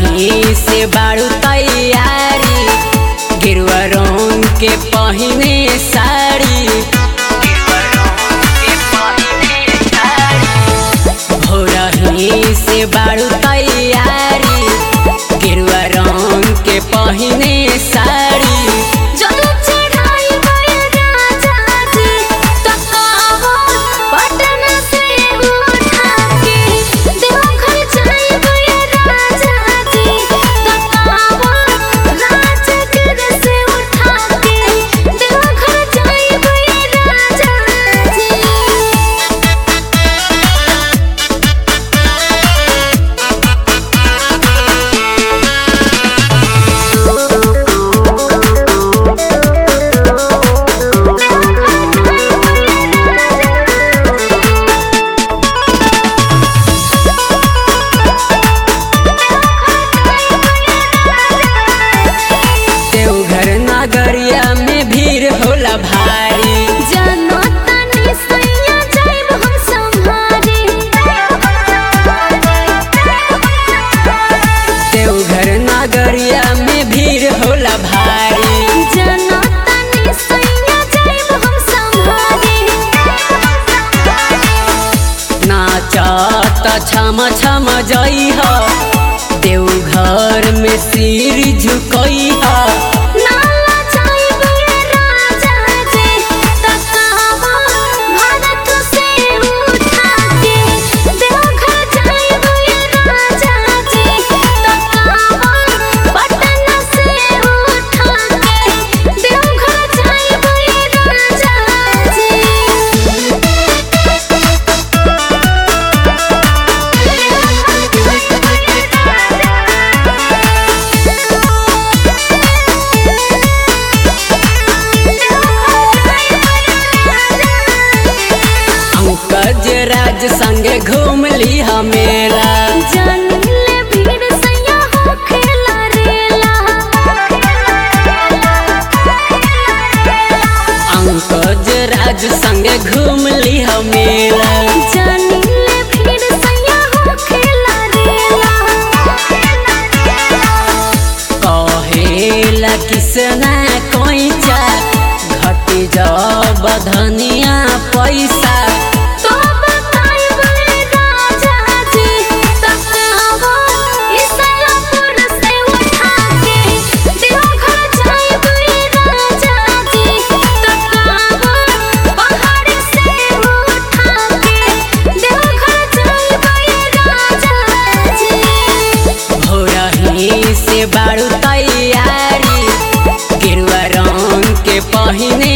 भोरही से बाड़ू तैयारी गिरुआ रंग के पहिने साड़ी भोरही से बाड़ू तैयारी गिरुआ रंग के पहिने साड़ी जल चढ़ाई गए राजा जी तकावा पटन से उठा के देवघर जाई गए राजा जी तकावा राजगिर से उठा के देवघर जाई गए राजा जी देवघर नगरिया में भीड़ होला भारी जनता ने सैया जाइब हम संभारे देवघर नगरिया में भीड़ होला भारी जनता ने सैया जाइब हम संभारे नाचत छम छम जइह देवघर में सिर झुकइह नाला जाइब राजा जी तकावा भारत से उठा के देवघर जाइब राजा जी तकावा पटन से उठा के देवघर जाइब राजा जी पंकज राज संगे घूम ली मेला जनले भीड़ सैया हो खेला रेला पंकज राज संगे घूम ली मेला जनले भीड़ सैया हो खेला रेला कहेला किसना कोइचा घटी जब धनिया पैसा तो बताई बड़े राजा जी तकावा इसलापुर से उठा के देवघर जाई बड़े राजा जी तकावा पहाड़ से उठा के देवघर जाई बड़े राजा जी भोरही से बाड़ू तैयारी गिरुआ रंग के पहिने